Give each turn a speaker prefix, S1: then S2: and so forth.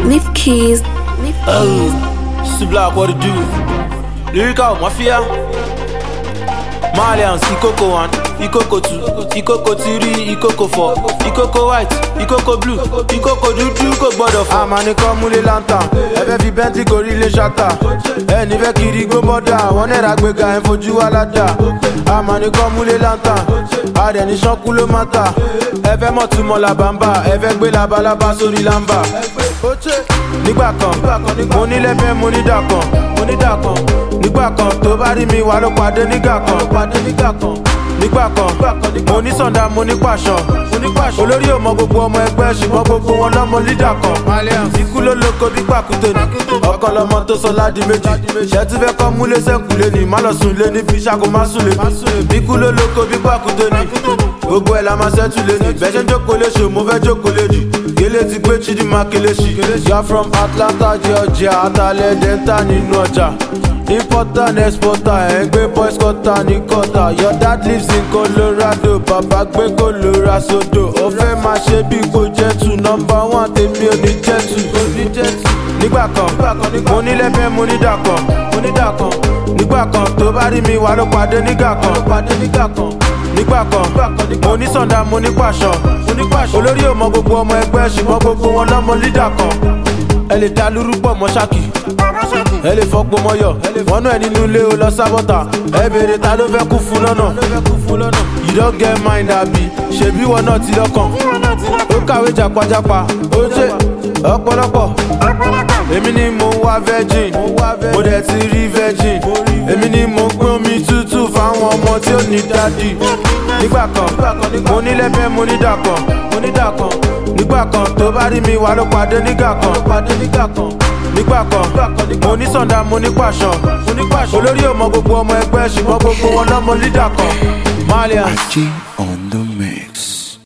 S1: Nif Keys. Nif Keys.
S2: Oh, Black, what it do? Lyrical Mafia. Malians, Ikoko 1, Ikoko 2, Ikoko 3, Ikoko 4, Ikoko white, Ikoko blue, Ikoko dúdú kò gbọ́dọ̀ fọ́.
S3: àmàní kan múlé lantan ẹfẹ fi bẹntì gorí ilé ṣáta ẹni fẹ kiri gbó bọdà wọn náírà gbéga ẹ fojú aládà àmàní kan múlé lantan àdẹni sọkú ló má ta ẹfẹ mọtúmọ làbàmbà ẹfẹ gbé labalábá sórí lámbà. nígbà kan mo ní lẹ́fẹ̀ẹ́ mo ní dà kan mo ní dà kan nígbà kan tó bá rí mi wà ló pàdé nígbà kan pàdé nígbà kan nígbà kan mo ní sànda mo ní pàṣọ olórí ò mọ gbogbo ọmọ ẹgbẹ́ ṣùgbọ́n gbogbo wọn lọ́mọ lídà kan ikú ló lóko bí pàkúté ni ọkọ lọmọ tó sọ ládi méjì ṣẹ́tí fẹ́ kọ́ múlé sẹ́kùlé ni má lọ sùn lé ní fi ṣàkó má sùn lé ní ikú ló lóko bí pàkúté ni gbogbo ẹ̀ la máa ṣẹ́tù lé ní bẹ́ẹ̀ ṣe ń jókòó léṣe mo fẹ́ jókòó lé jù gélé ti gbé chidinma kelechi yà from atlanta georgia atalẹ̀ delta nínú ọjà importer and exporter ẹ̀ ń gbé boys quarter ní quarter your dad lives in colorado bàbá gbé colora sodo ó fẹ́ máa ṣe bí kò jẹ́ tù nọmba one tèmi ò ní jẹ́ tù nígbà kan mo ní lẹ́fẹ̀ẹ́ mo ní dà kan mo ní dà kan nígbà kan tó bá rí mi wà ló pàdé nígbà kan nígbà kan mo ní sànda mo ní pàṣọ olórí ò mọ gbogbo ọmọ ẹgbẹ́ ṣùgbọ́n gbogbo wọn lọ́mọ lídà kan ẹ lè dá lúrú pọ̀ mọ́ ṣáàkì ẹ lè fọgbọ́n mọ́yọ̀ wọ́n náà nínú ilé o lọ sábọ́tà ẹ béèrè ta ló fẹ́ kú fún lọ́nà you don get mind àbí ṣèbí wọn náà ti lọ́kàn ó kàwé jàpájàpá ó ṣe ọ̀pọ̀lọpọ̀ èmi ni mo wá virgin mo dẹ̀ ti rí virgin èmi ni mo gbé omi tútù fáwọn ọmọ tí ó ní dádì nígbà kan mo ní lẹ́fẹ̀ẹ́ mo ní dà kan mo ní dà kan nígbà kan tó bá rí mi wà ló pàdé nígbà kan nígbà kan mo ní sànda mo ní pàṣọ olórí ò mọ gbogbo ọmọ ẹgbẹ́ ṣùgbọ́n gbogbo wọn lọ́mọ lídà kan malian.